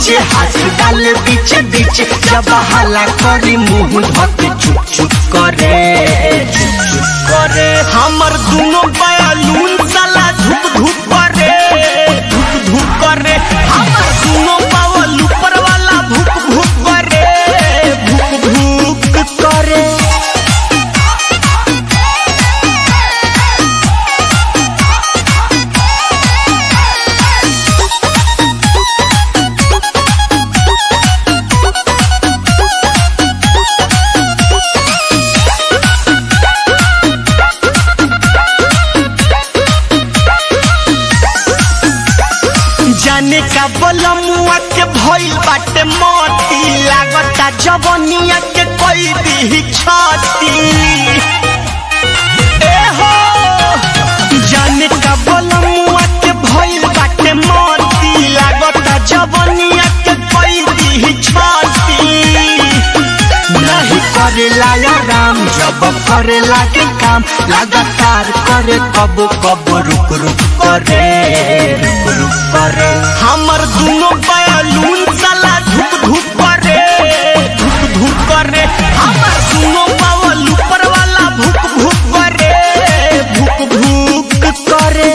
नीचे हाथ डाल बीचे बीचे जब हला करी मुंह धके चुप चुप करे चुप चुप करे हमर दुनो बयालून साला धुप धुप करे धुप धुप करे हमर दुनो बावल ऊपर वाला भुक भुक करे भुक भुक करे जाने का बलमुआ के भइल बाटे मोती लागता जवनिया के कोई दी छाती ए हो जाने का बलमुआ के भइल बाटे मोती लागता जवनिया के कोई दी छाती नहीं करेला या राम जब करेला के काम लगातार करे कब कब रुक रुक करे रुक रुक करे हमर दुनो बयालून साला धुक धुक करे धुक धुक करे हमर दुनो बावल ऊपर वाला भुक भुक करे भुक भुक करे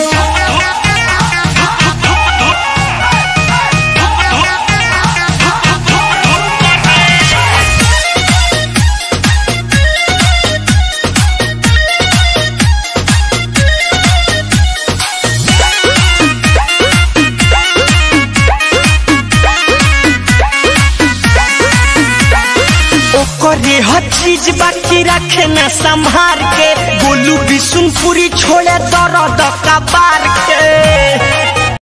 ओकरे हर चीज बाकी रखे न संभार के बोलू बिसुनपुरी छोड़े दर्द कबार के